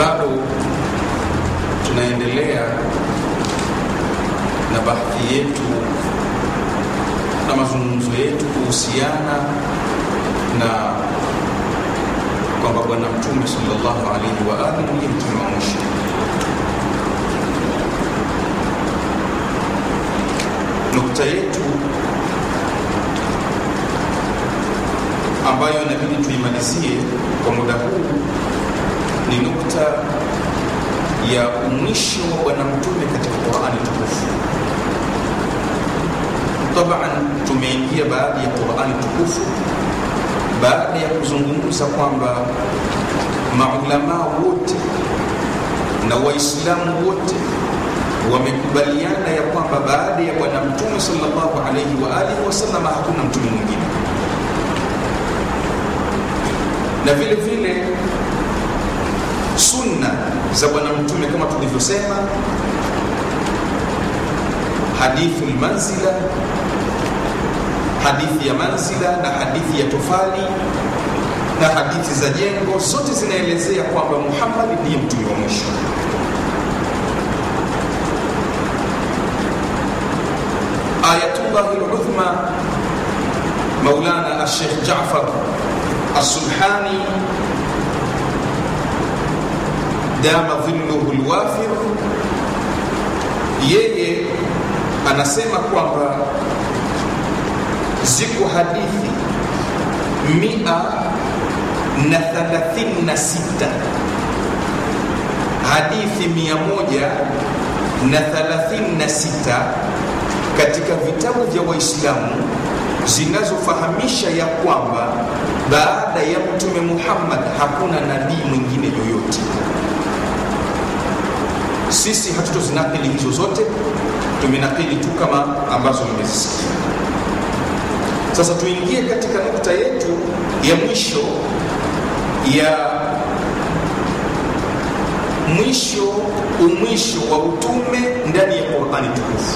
bado tunaendelea na bahthi yetu na mazungumzo yetu kuhusiana na kwamba bwana mtume sallallahu alaihi wa alihi ndiye mtume wa mwisho nukta yetu ambayo inabidi tuimalizie kwa muda huu ni nukta ya mwisho wa bwana mtume katika qurani tukufu taban tumeingia baadhi ya qurani tukufu baada ya kuzungumza kwamba maulamaa wote na waislamu wote wamekubaliana ya kwamba baada ya bwana mtume sallallahu alaihi wa alihi wasallam hakuna mtume mwingine na vile vile sunna za bwana mtume kama tulivyosema hadithi lmanzila hadithi ya manzila na hadithi ya tofali na hadithi za jengo zote zinaelezea kwamba muhammadi ndiye mtume wa mwisho ayatullahi ludhma maulana alshekh jafar السبحاني دام dhilluhu lwafir yeye anasema kwamba ziko hadithi mia na thalathini na sita hadithi mia moja na thalathini na sita katika vitabu vya waislamu zinazofahamisha ya kwamba baada ya mtume muhammad hakuna nabii mwingine yoyote sisi hatutozinakili hizo zote tumenakili tu kama ambazo nimezisikia sasa tuingie katika nukta yetu ya mwisho ya mwisho umwisho wa utume ndani ya qurani tukufu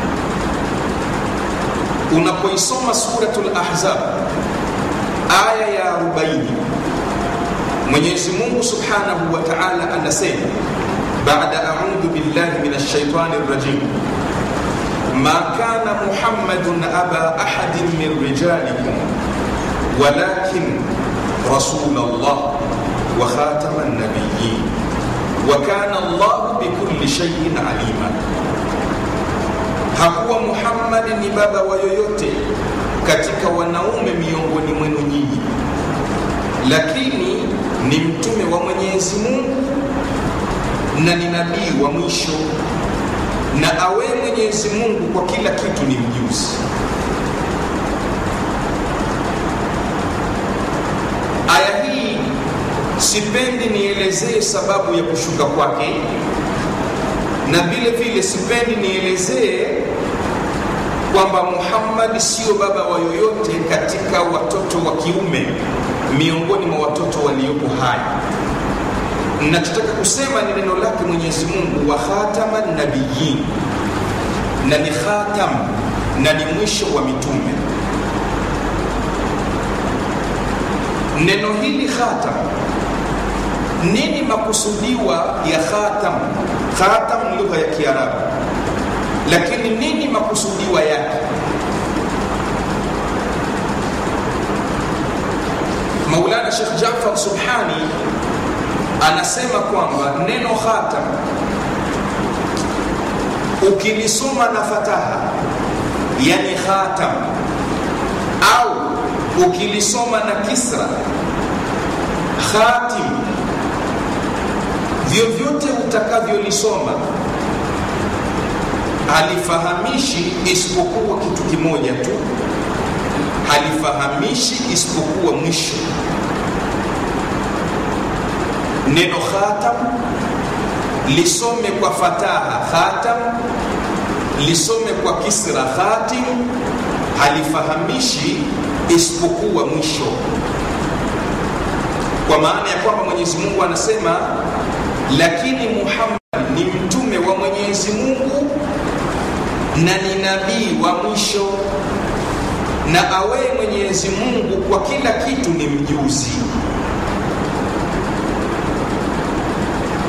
unapoisoma suratul ahzab aya ya 40 mwenyezi mungu subhanahu wa taala anasema baada audhu billahi min alshaitani rrajim ma kana muhammadun aba ahadin min rijalikum walakin rasul allah wa khatama nabiyin wa kana allah bikulli shaiin alima hakuwa muhammadi ni baba wa yoyote katika wanaume miongoni mwenu nyinyi lakini ni mtume wa mwenyezi mungu na ni nabii wa mwisho na awe mwenyezi mungu kwa kila kitu ni mjuzi aya hii sipendi nielezee sababu ya kushuka kwake na vile vile sipendi nielezee kwamba muhammadi sio baba wa yoyote katika watoto wa kiume miongoni mwa watoto waliopo hai nachotaka kusema ni neno lake mwenyezi mungu wa khatama nabiyin na ni khatam na ni mwisho wa mitume neno hili khatam nini makusudiwa ya khatam khatam lugha ya kiarabu lakini nini makusudiwa yake maulana shekh jafar subhani anasema kwamba neno khatam ukilisoma na fataha yani khatam au ukilisoma na kisra khatim vyovyote utakavyolisoma halifahamishi isipokuwa kitu kimoja tu halifahamishi isipokuwa mwisho neno khatam lisome kwa fataha khatam lisome kwa kisra khatim halifahamishi isipokuwa mwisho kwa maana ya kwamba mwenyezi mungu anasema lakini muhammad ni mtume wa mwenyezi mungu na ni nabii wa mwisho na awee mwenyezi mungu kwa kila kitu ni mjuzi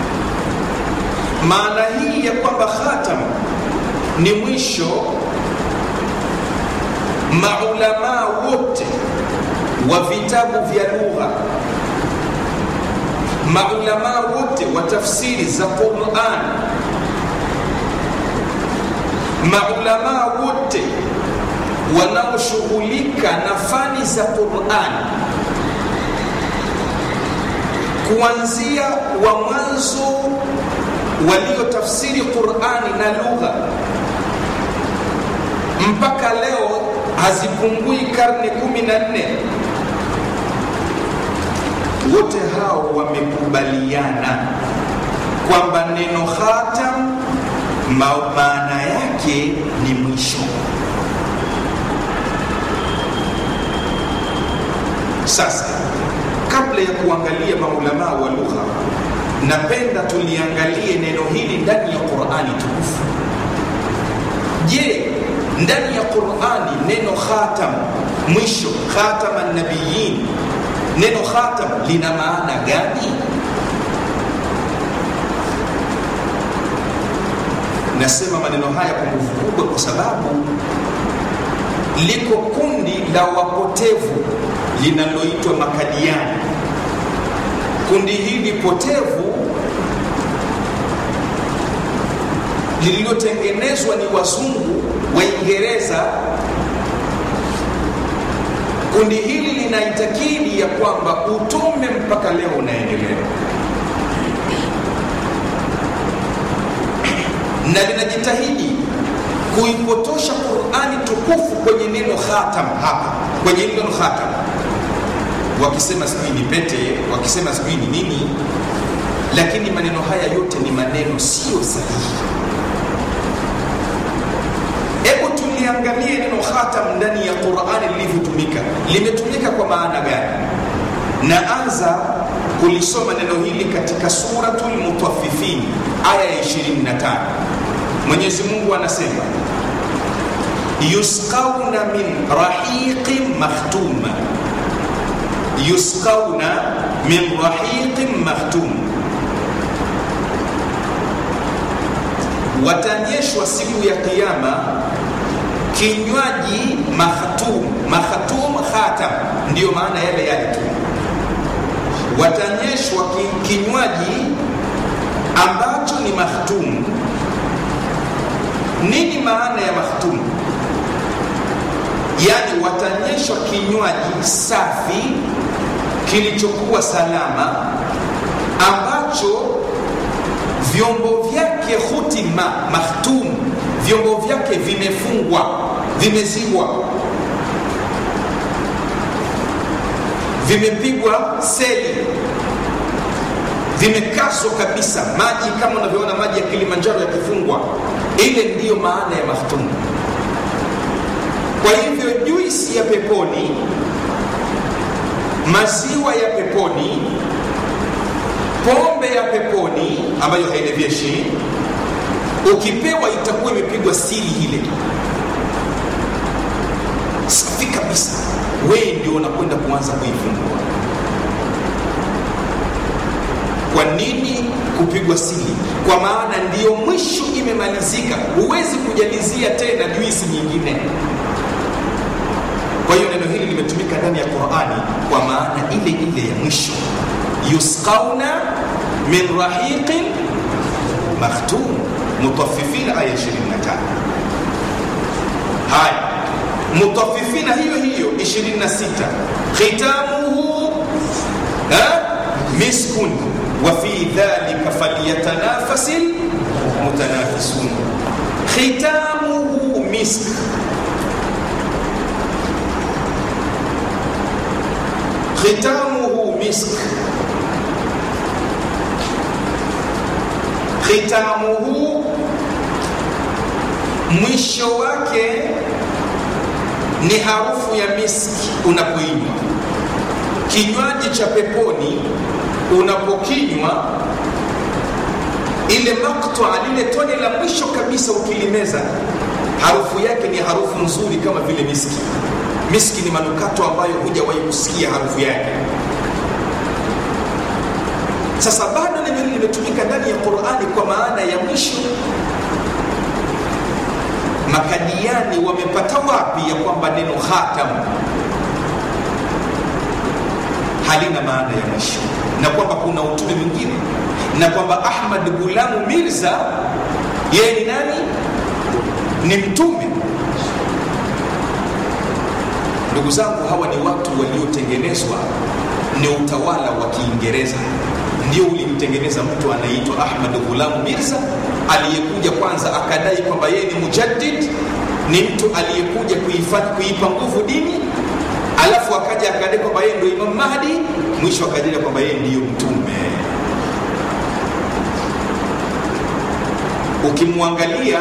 maana hii ya kwamba khatam ni mwisho maulamaa wote wa vitabu vya lugha maulamaa wote wa tafsiri za quran maulamaa wote wanaoshughulika na fani za quran kuanzia wa mwanzo waliotafsiri qurani na lugha mpaka leo hazipungui karne kumi na nne wote hao wamekubaliana kwamba neno khatam maana yake ni mwisho sasa kabla ya kuangalia maulamaa wa lugha napenda tuliangalie neno hili ndani ya qurani tukufu je ndani ya qurani neno khatam mwisho khatama nabiyin neno khatam lina maana gani nasema maneno haya kwa nguvu kubwa kwa sababu liko kundi la wapotevu linaloitwa makadiani kundi hili potevu lililotengenezwa ni wazungu waingereza kundi hili linaitakidi ya kwamba utume mpaka leo unaendelea na linajitahidi kuipotosha qurani tukufu kwenye neno khatam hapa kwenye neno khatam wakisema sijui ni pete wakisema sijui ni nini lakini maneno haya yote ni maneno sio sahihi hebu tuliangalie neno khatam ndani ya qurani lilivyotumika limetumika kwa maana gani naanza kulisoma neno hili katika suratu lmutaffifin aya ya 25 mwenyezi mungu anasema yusqauna min rahiqin makhtuma yusqauna min rahiqin makhtum watanyeshwa siku ya kiyama kinywaji makhtum makhtum khatam ndiyo maana yale yale tu watanyeshwa ki, kinywaji ambacho ni makhtum nini maana ya makhtum yaani watanyeshwa kinywaji safi kilichokuwa salama ambacho vyombo vyake hutima makhtum vyombo vyake vimefungwa vimezibwa vimepigwa seli vimekazwa kabisa maji kama unavyoona maji ya kilimanjaro yakifungwa ile ndiyo maana ya makhtum kwa hivyo juisi ya peponi maziwa ya peponi pombe ya peponi ambayo hailevyeshi ukipewa itakuwa imepigwa sili ile safi kabisa wewe ndio unakwenda kuanza kuifungua kwa nini kupigwa sili kwa maana ndiyo mwisho imemalizika huwezi kujalizia tena juisi nyingine kwa hiyo neno hili limetumika ndani ya qurani kwa maana ile ile ya mwisho yusqauna min rahiqin makhtum mutafifina aya 25 haya mutafifina hiyo hiyo 26 khitamuhu miskun wa fi dhalika falyatanafasil mutanafisun khitamuhu misk khitamuhu misk khitamuhu mwisho wake ni harufu ya miski unapoinywa kinywaji cha peponi unapokinywa ile maktwa lile tone la mwisho kabisa ukilimeza harufu yake ni harufu nzuri kama vile miski miski ni manukato ambayo hujawahi kusikia harufu yake sasa bado neno hili limetumika ndani ya Qur'ani kwa maana ya mwisho. Makadiani wamepata wapi ya kwamba neno khatam halina maana ya mwisho, na kwamba kuna utume mwingine, na kwamba Ahmad Gulamu Mirza yeye ni nani? Ni mtume. Ndugu zangu, hawa ni watu waliotengenezwa, ni utawala wa Kiingereza ndio ulimtengeneza mtu anaitwa Ahmad Ghulam Mirza aliyekuja kwanza akadai kwamba yeye ni mujaddid, ni mtu aliyekuja kuipa nguvu dini, alafu akaja akadai kwamba yeye ndio Imam Mahdi, mwisho akadai kwamba yeye ndiyo mtume. Ukimwangalia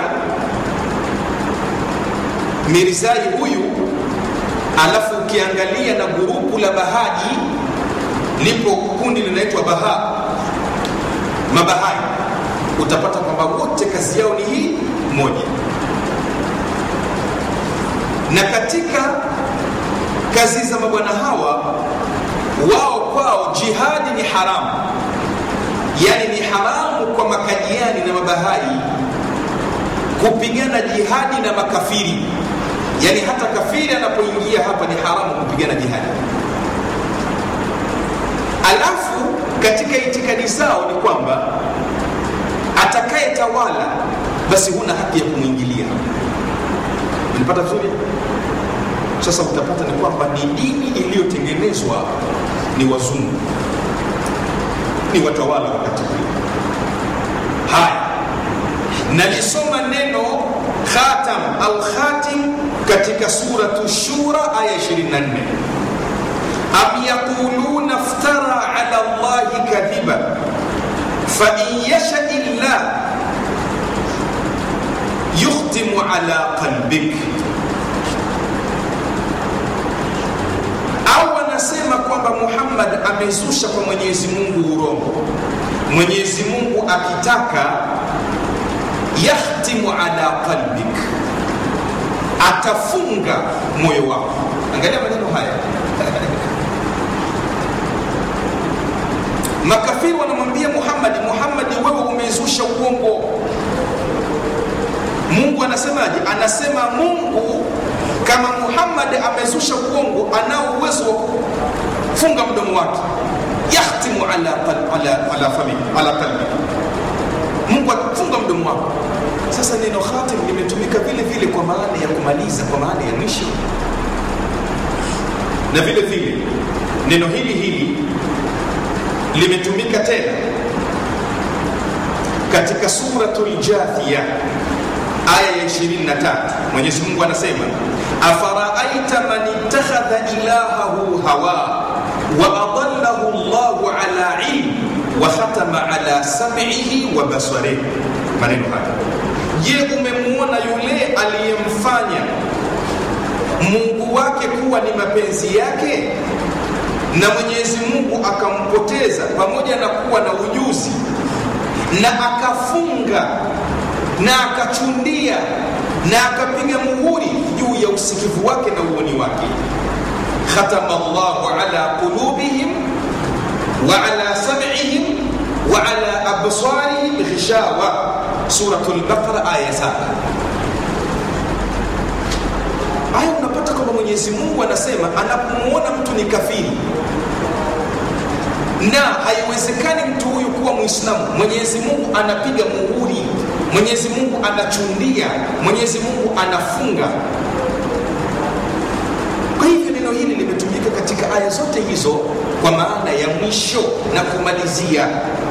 Mirzai huyu, alafu ukiangalia na gurupu la Bahaji lipo kundi linaitwa Baha, Mabahai, utapata kwamba wote kazi yao ni hii moja. Na katika kazi za mabwana hawa, wao kwao jihadi ni haramu, yani ni haramu kwa makadiani na mabahai kupigana jihadi na makafiri, yani hata kafiri anapoingia hapa ni haramu kupigana jihadi alafu katika itikadi zao ni kwamba atakayetawala basi huna haki ya kumwingilia. Unapata vizuri? Sasa utapata ni kwamba ni dini iliyotengenezwa ni wazungu, ni watawala wakati ule. Haya, nalisoma neno khatam au khatim katika suratu Shura aya 24 am yaquluna iftara ala llahi kadhiba fain yasha illah yukhtimu ala qalbik, au wanasema kwamba Muhammad amezusha kwa Mwenyezi Mungu urongo. Mwenyezi Mungu akitaka yakhtimu ala qalbik, atafunga moyo wako. Angalia maneno haya Makafiri wanamwambia Muhammad, Muhammad, wewe umezusha uongo. Mungu anasemaje? Anasema Mungu kama Muhammad amezusha uongo, anao uwezo wa kufunga mdomo wake, yakhtimu ala ala ala fami ala qalbi, Mungu atafunga mdomo wako. Sasa neno khatim limetumika vile vile kwa maana ya kumaliza, kwa maana ya mwisho, na vile vile neno hili hili limetumika tena katika suratul Jathiya aya ya 23. Mwenyezi Mungu anasema afaraaita man ittakhadha ilahahu hawa wa adallahu Allahu ala ilm wa khatama ala sam'ihi wa basarihi. Maneno haya, je, umemwona yule aliyemfanya Mungu wake kuwa ni mapenzi yake na Mwenyezi Mungu akampoteza pamoja na kuwa na ujuzi na akafunga na akachundia na akapiga muhuri juu ya usikivu wake na uoni wake. khatama Allahu ala qulubihim wa ala sam'ihim wa ala absarihim ghishawa, Suratul Baqara aya saba. Aya unapata kwamba Mwenyezi Mungu anasema anapomwona mtu ni kafiri na haiwezekani mtu huyu kuwa Muislamu, Mwenyezi Mungu anapiga muhuri, Mwenyezi Mungu anachundia, Mwenyezi Mungu anafunga. Kwa hivyo neno hili limetumika katika aya zote hizo kwa maana ya mwisho na kumalizia,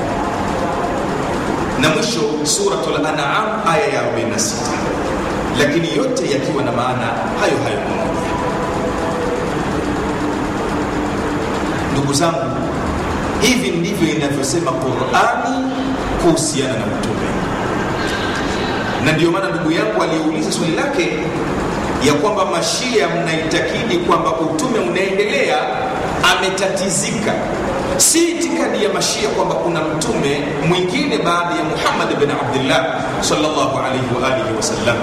na mwisho Suratul An'am aya ya 46 lakini yote yakiwa na maana hayo hayo pamoja. Ndugu zangu, hivi ndivyo inavyosema Qurani kuhusiana na utume, na ndiyo maana ndugu yangu aliyeuliza swali lake ya kwamba mashia mnaitakidi kwamba utume unaendelea, ametatizika. Si itikadi ya mashia kwamba kuna mtume mwingine baada ya Muhammad bin Abdullah sallallahu alayhi wa alihi wasallam.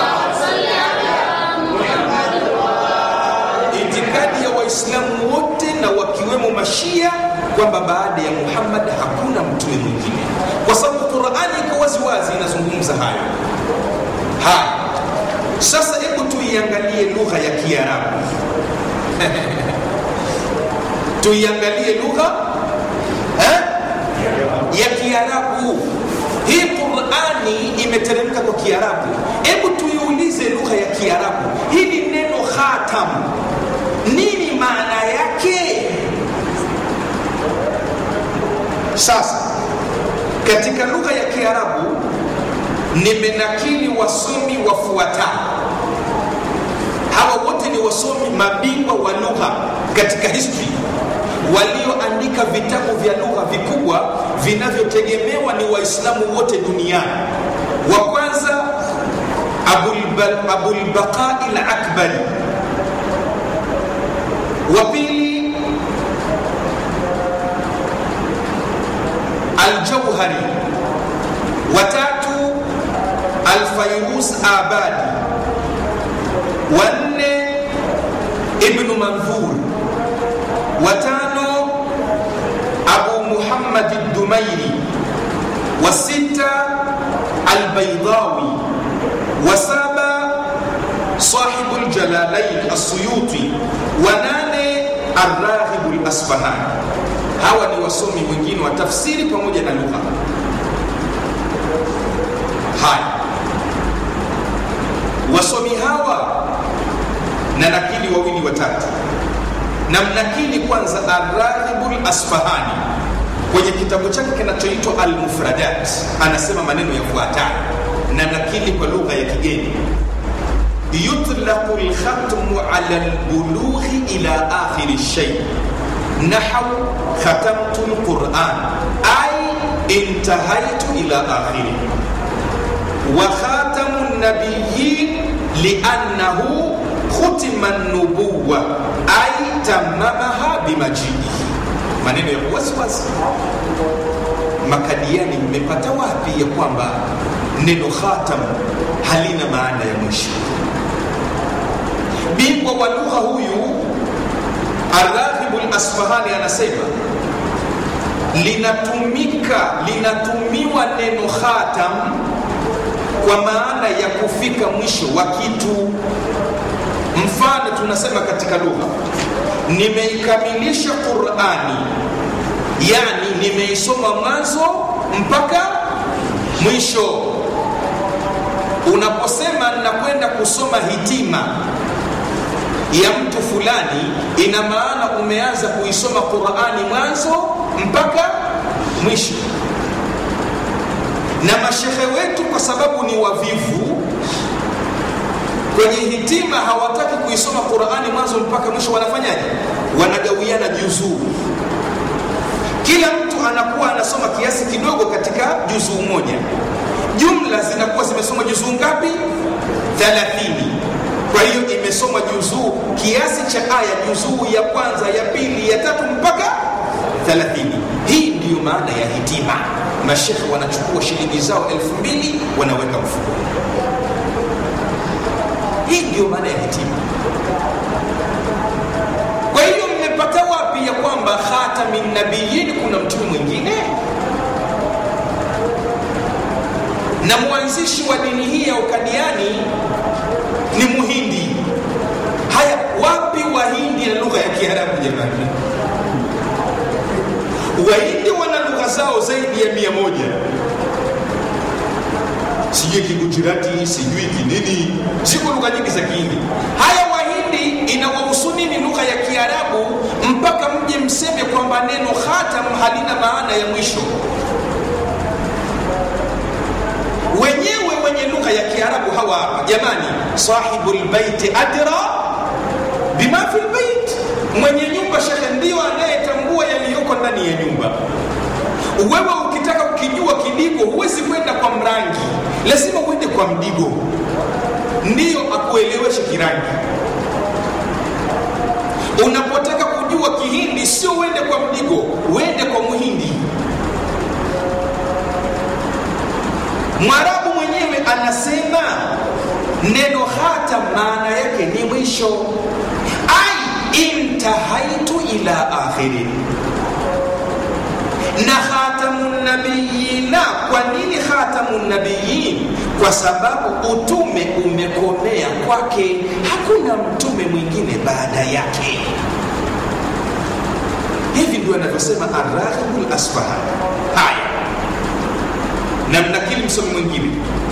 Itikadi ya Waislamu wote na wakiwemo mashia kwamba baada ya muhammad hakuna mtume mwingine kwa sababu qurani iko waziwazi inazungumza hayo haya sasa hebu tuiangalie lugha ya kiarabu tuiangalie lugha eh? ya kiarabu hii qurani imeteremka kwa kiarabu hebu tuiulize lugha ya kiarabu hili neno khatam nini maana yake sasa katika lugha ya kiarabu nimenakili wasomi wafuatao hawa wote ni wasomi mabingwa wa lugha katika history walioandika vitabu vya lugha vikubwa vinavyotegemewa ni waislamu wote duniani wa kwanza abulbaqai lakbari wa pili aljauhari watatu alfairus abadi wanne ibnu manthur watano abu muhammad dumairi wasita albaidawi wasaba sahibu ljalalain assuyuti wanane arraghibu lasfahani hawa ni wasomi wengine wa tafsiri pamoja na lugha haya wasomi hawa na nakili wawili watatu na mnakili kwanza arrahibul asfahani kwenye kitabu chake kinachoitwa almufradat anasema maneno yafuatayo na nakili kwa lugha ya kigeni yutlaqu lkhatmu ala lbulughi ila akhiri shay nahau khatamtu lquran ay intahaitu ila akhiri wa khatamu nabiyin liannahu khutima nubuwa ay tamamaha bimajiihi maneno ya wasiwasi makadiani mmepata wapi ya kwamba neno khatam halina maana ya mwisho bingwa wa lugha huyu araghibu lasfahani anasema linatumika linatumiwa neno khatam kwa maana ya kufika mwisho wa kitu mfano tunasema katika lugha nimeikamilisha qurani yani nimeisoma mwanzo mpaka mwisho unaposema nakwenda kusoma hitima ya mtu fulani ina maana umeanza kuisoma qurani mwanzo mpaka mwisho na mashehe wetu kwa sababu ni wavivu kwenye hitima hawataki kuisoma qurani mwanzo mpaka mwisho wanafanyaje wanagawiana juzuu kila mtu anakuwa anasoma kiasi kidogo katika juzuu moja jumla zinakuwa zimesoma juzuu ngapi 30 kwa hiyo imesoma juzuu kiasi cha aya juzuu ya kwanza ya pili ya tatu mpaka 30 hii ndiyo maana ya hitima mashekhe wanachukua shilingi zao elfu mbili wanaweka mfukoni hii ndiyo maana ya hitima kwa hiyo mmepata wapi ya kwamba khatami nabiyin kuna mtume mwingine na mwanzishi wa dini hii ya ukadiani ni muhindi haya wapi wahindi na lugha ya kiarabu jamani wahindi wana lugha zao zaidi ya mia moja sijui kigujirati sijui kinini ziko lugha nyingi za kihindi haya wahindi inawahusu nini lugha ya kiarabu mpaka mje mseme kwamba neno khatam halina maana ya mwisho wenyewe wenye lugha ya kiarabu hawa hapa jamani sahibu lbaiti adra bima fi lbait mwenye nyumba shekhe ndio anayetambua yaliyoko ndani ya nyumba wewe ukitaka ukijua kidigo huwezi kwenda kwa mrangi lazima uende kwa mdigo ndiyo akueleweshe kirangi unapotaka kujua kihindi sio uende kwa mdigo uende kwa muhindi mwarabu mwenyewe anasema neno hata maana yake ni mwisho ai intahaitu ila akhiri na khatamu nabiyina kwa nini khatamu nabiyin kwa sababu utume umekomea kwake hakuna mtume mwingine baada yake hivi ndio anavyosema araghibu lasfahani haya namnakili msomi mwingine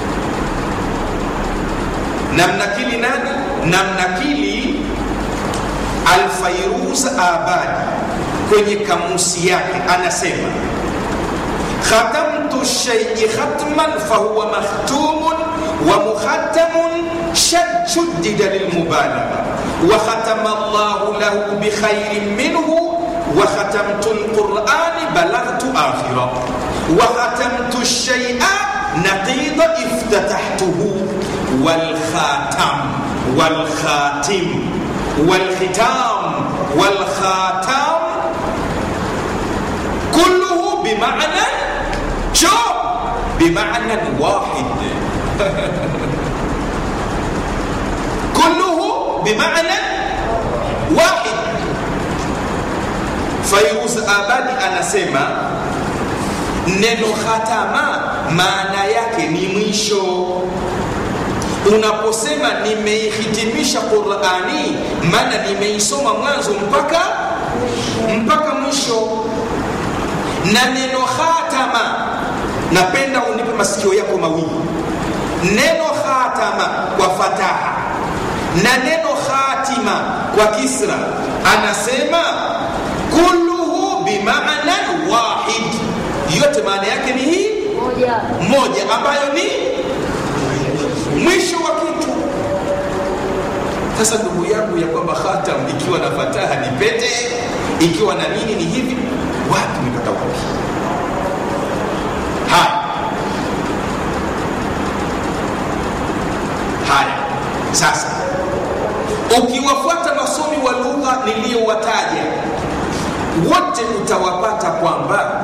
namnakili nani namnakili alfairuz abadi kwenye kamusi yake anasema khatamtu shaii khatman fahuwa makhtumun wa mukhatamun shuddida lilmubalagha wa khatama llahu lahu bikhairin minhu wa khatamtu lqurani balaghtu akhira wa khatamtu shaia naqida iftatahtuhu والخاتم والخاتم والختام والخاتم كله بمعنى شو بمعنى واحد كله بمعنى واحد فيروز abadi anasema neno khatama maana yake ni mwisho unaposema nimeihitimisha qurani maana nimeisoma mwanzo mpaka mpaka mwisho na neno khatama napenda unipe masikio yako mawili neno khatama kwa fataha na neno khatima kwa kisra anasema kulluhu bimaanan wahid yote maana yake ni hii moja moja ambayo ni mwisho wa kitu sasa ndugu yangu ya kwamba khatam ikiwa na fataha ni pete ikiwa na nini ni hivi wapi umepata wapi haya haya sasa ukiwafuata masomi wa lugha niliyowataja wote utawapata kwamba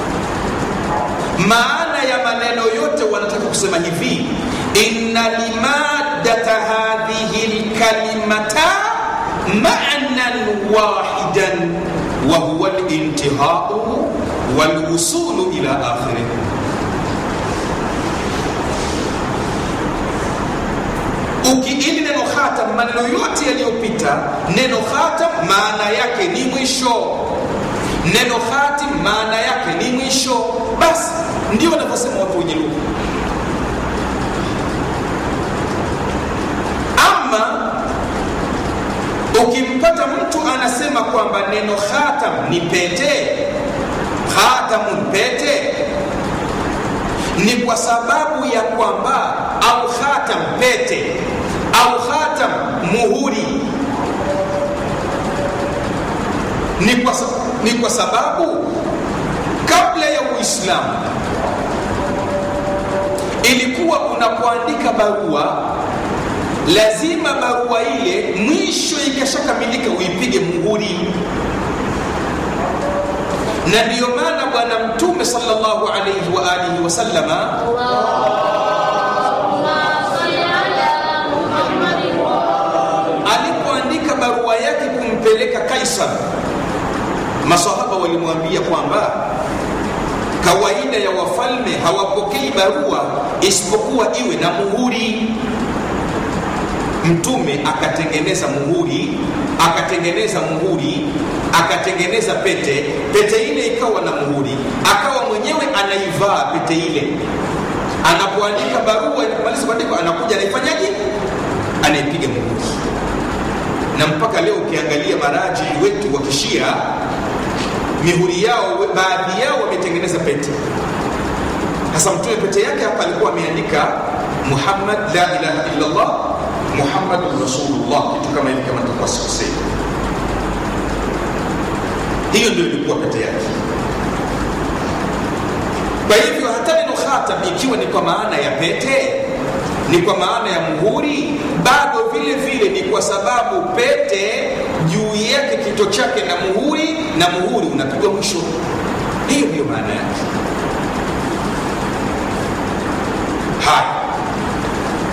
maana ya maneno yote wanataka kusema hivi inna limaddata hadhihi lkalimata manan wahidan wa huwa lintihau walwusulu ila akhirih ili neno khatam maneno yote yaliyopita neno khatam maana yake ni mwisho neno khatim maana yake ni mwisho basi ndio wanavyosema watu wenye lugha ama ukimpata mtu anasema kwamba neno khatam ni pete khatamun pete ni kwa sababu ya kwamba au khatam pete au khatam muhuri ni kwa, ni kwa sababu kabla ya uislamu ilikuwa unapoandika barua lazima barua ile mwisho ikishakamilika uipige muhuri na ndiyo maana bwana mtume salllahu alaihi wa alihi wasallama alipoandika barua yake kumpeleka kaisar masahaba walimwambia kwamba kawaida ya wafalme hawapokei barua isipokuwa iwe na muhuri mtume akatengeneza muhuri akatengeneza muhuri akatengeneza pete pete ile ikawa na muhuri akawa mwenyewe anaivaa pete ile anapoandika barua inapomaliza kuandikwa anakuja anaifanyaje anaipiga muhuri na mpaka leo ukiangalia maraji wetu wa kishia mihuri yao baadhi yao wametengeneza pete hasa mtume pete yake hapa alikuwa ameandika muhammad la ilaha illallah muhammadun rasulullah kitu kama hivi kama takuwa sikosei hiyo ndio ilikuwa pete yake kwa hivyo hata neno khatam ikiwa ni kwa maana ya pete ni kwa maana ya muhuri bado vile vile ni kwa sababu pete juu yake kito chake na muhuri na muhuri unapigwa mwisho hiyo ndiyo maana yake haya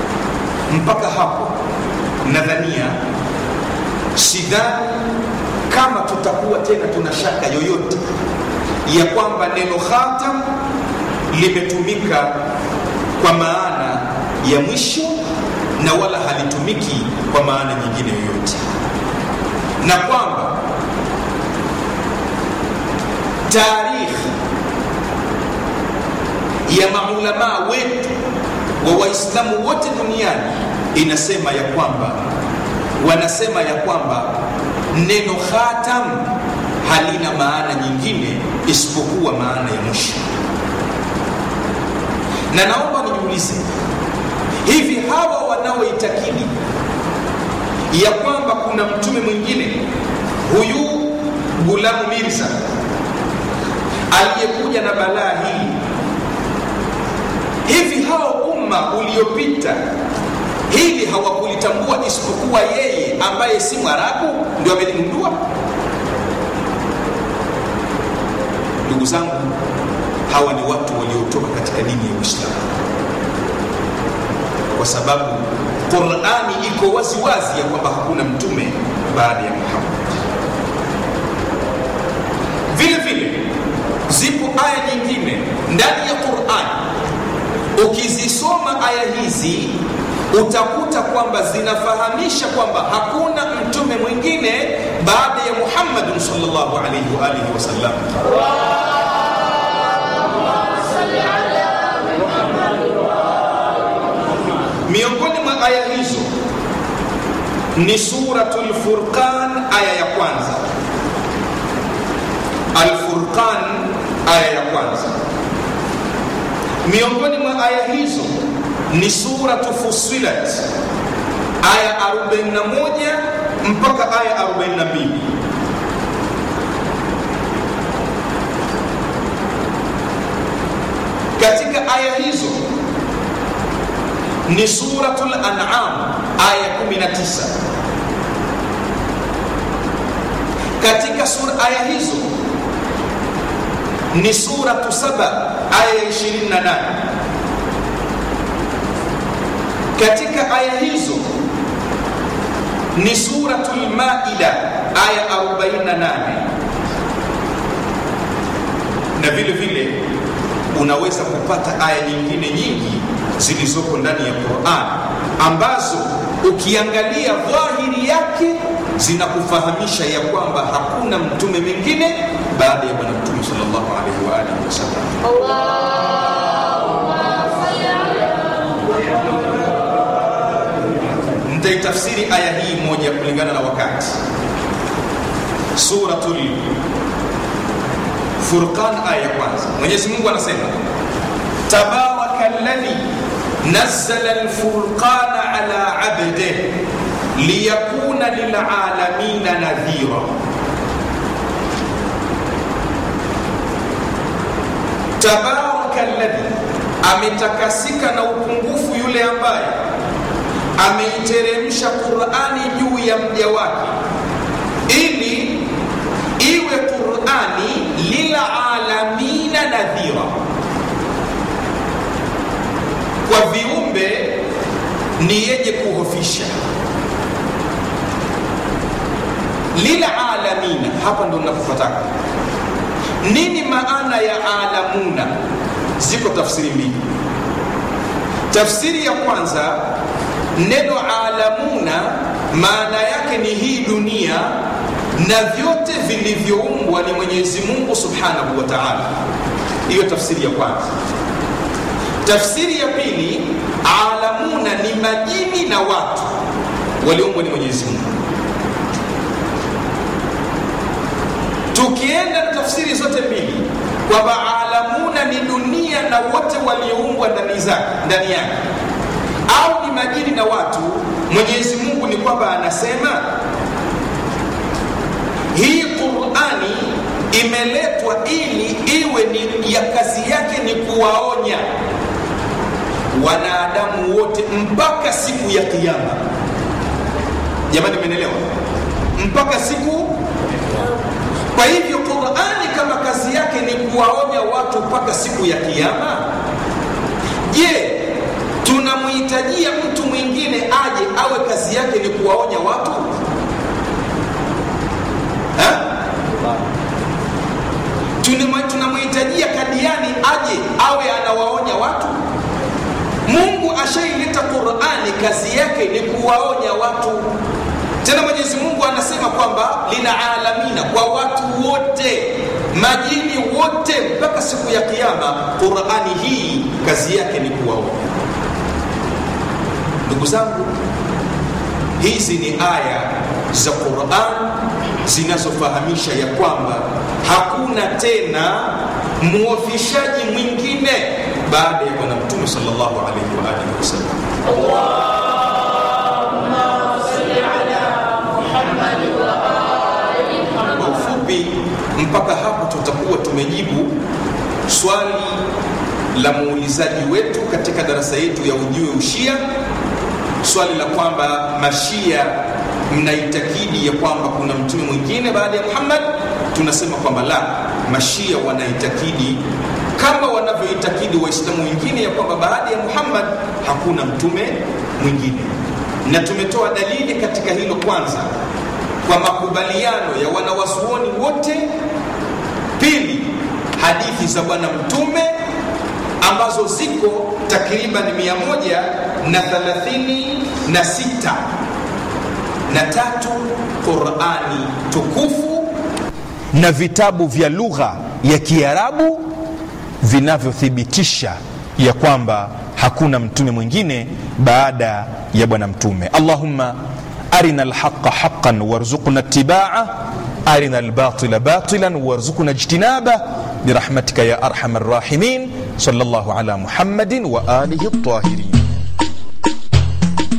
mpaka hapo nadhania sidhani kama tutakuwa tena tuna shaka yoyote ya kwamba neno khatam limetumika kwa maana ya mwisho na wala halitumiki kwa maana nyingine yoyote na kwamba taarikhi ya maulamaa wetu wa waislamu wote duniani inasema ya kwamba wanasema ya kwamba neno khatam halina maana nyingine isipokuwa maana ya mwisho na naomba nijiulize hivi hawa wanaoitakidi ya kwamba kuna mtume mwingine huyu gulamu mirza aliyekuja na balaa hii hivi hao umma uliopita hili hawakulitambua isipokuwa yeye ambaye si mwarabu ndio ameligundua ndugu zangu hawa ni watu waliotoka katika dini ya uislamu kwa sababu qurani iko waziwazi ya kwamba hakuna mtume baada ya muhammad vile vile zipo aya nyingine ndani ya qurani ukizisoma aya hizi utakuta kwamba zinafahamisha kwamba hakuna mtume mwingine baada ya muhammadin salllahu alaihi waalihi wasallam miongoni mwa aya hizo ni suratu lfurqan aya ya kwanza alfurqan aya ya kwanza miongoni mwa aya hizo ni suratu fusilat aya 41 mpaka aya 42 katika aya hizo ni suratul an'am aya 19 katika sura aya hizo ni suratu saba aya 28 katika aya hizo ni suratul maida aya 48 na vile vile unaweza kupata aya nyingine nyingi zilizoko ndani ya quran ambazo ukiangalia dhahiri yake zinakufahamisha ya kwamba hakuna mtume mwingine baada ya bwana mtume salllahu alaihi waalihi wasallam nitaitafsiri aya hii moja kulingana na wakati suratul furqan aya ya kwanza mwenyezi mungu anasema tabaraka ladhi nazzala lfurqana ala abdeh liyakuna lilalamina nadhira tabaraka ladhi ametakasika na upungufu yule ambaye ameiteremsha qurani juu ya mja wake ili iwe qurani lilalamina nadhira kwa viumbe ni yenye kuhofisha lilalamina hapa ndo nakupataka nini maana ya alamuna ziko tafsiri mbili tafsiri ya kwanza neno alamuna maana yake ni hii dunia na vyote vilivyoumbwa ni mwenyezi mungu subhanahu wa taala hiyo tafsiri ya kwanza tafsiri ya pili alamuna ni majini na watu walioumbwa ni mwenyezi mungu tukienda na tafsiri zote mbili kwamba alamuna ni dunia na wote walioumbwa ndani zake ndani yake au ni majini na watu mwenyezi mungu ni kwamba anasema hii qurani imeletwa ili iwe ni ya kazi yake ni kuwaonya wanadamu wote mpaka siku ya kiama jamani menelewa mpaka siku kwa hivyo qurani kama kazi yake ni kuwaonya watu mpaka siku ya kiama je tunamhitajia mtu mwingine aje awe kazi yake ni kuwaonya watu ha? ashaileta qurani kazi yake ni kuwaonya watu tena mwenyezi mungu anasema kwamba lina alamina kwa watu wote majini wote mpaka siku ya kiama qurani hii kazi yake ni kuwaonya ndugu zangu hizi ni aya za quran zinazofahamisha ya kwamba hakuna tena muofishaji mwingine baada ya bwana mtume salllahu alaihi waalihi wasallam kwa ufupi mpaka hapo tutakuwa tumejibu swali la muulizaji wetu katika darasa yetu ya ujue ushia swali la kwamba mashia mnaitakidi ya kwamba kuna mtume mwingine baada ya muhammad tunasema kwamba la mashia wanaitakidi kama wanavyoitakidi waislamu wengine ya kwamba baada ya muhammad hakuna mtume mwingine na tumetoa dalili katika hilo kwanza kwa makubaliano ya wanawasuoni wote pili hadithi za bwana mtume ambazo ziko takriban mia moja na thalathini na sita na tatu qurani tukufu na vitabu vya lugha ya kiarabu vinavyothibitisha ya kwamba hakuna mtume mwingine baada ya bwana mtume allahumma arina lhaqa haqan warzuqna itibaa arina lbatila batilan warzuqna ijtinaba برحمتك يا ارحم الراحمين صلى الله على محمد واله الطاهرين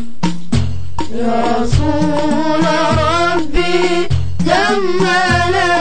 يا رسول ربي جمل